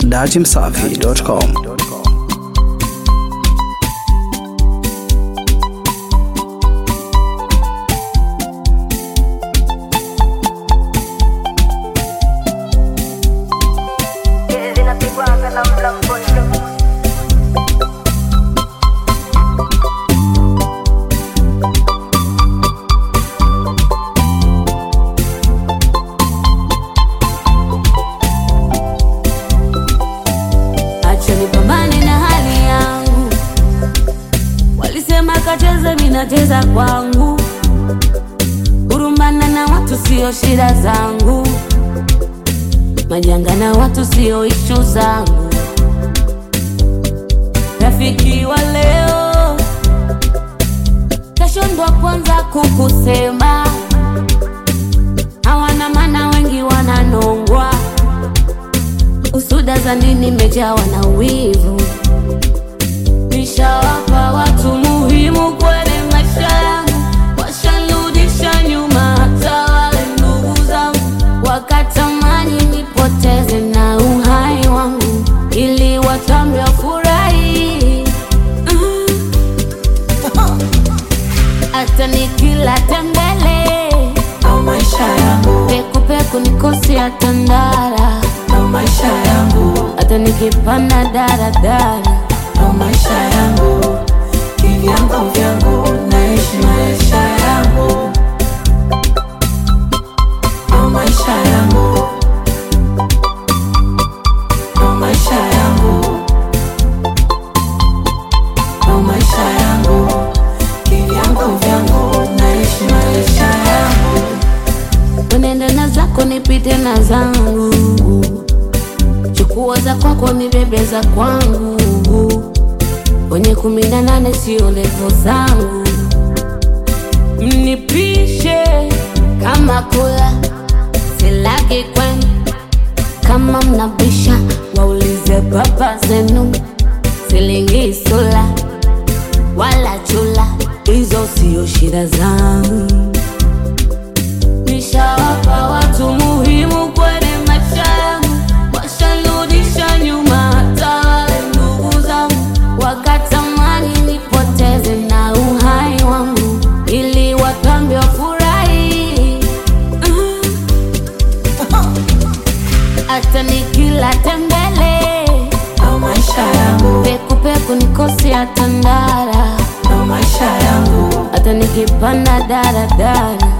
datimsafi.com. Acha nipambane na hali yangu, walisema kacheze, minacheza kwangu. Kurumbana na watu sio shida zangu, majanga na watu sio ishu zangu. Rafiki wa leo kesho ndo kwanza kukusema, hawana maana, wengi wananongwa usuda za nini mejawa na wivu. Nishawapa watu muhimu kwenye maisha yangu, washanirudisha nyuma. Hata wale ndugu zangu wakatamani nipoteze na uhai wangu, ili watambe wafurahi. Mm. Hata nikila tembele Ndo maisha yangu, pekupeku nikosi hata ndara ndo maisha yangu, hata nikipanda daradara ndo maisha yangu, kivyangu vyangu, naishi maisha yangu, ndo maisha yangu, ndo maisha yangu, ndo maisha yangu, kivyangu vyangu, naishi maisha yangu. Unaenda na zako nipite na zangu, chukua za kwako nibebe za kwangu. Kwenye kumi na nane sio levo zangu, mnipishe kama kula silagi kwenu. Kama mnabisha waulize baba zenu, silingi sula wala chula, hizo sio shida zangu. Nishawapa watu muhimu kwenye maisha yangu, washanirudisha nyuma. Hata wale ndugu zangu wakatamani nipoteze na uhai wangu, ili watambe wafurahi. Mm. Hata nikila tembele Ndo maisha yangu, pekupeku nikosi hata ndara, ndo maisha yangu, hata nikipanda daradara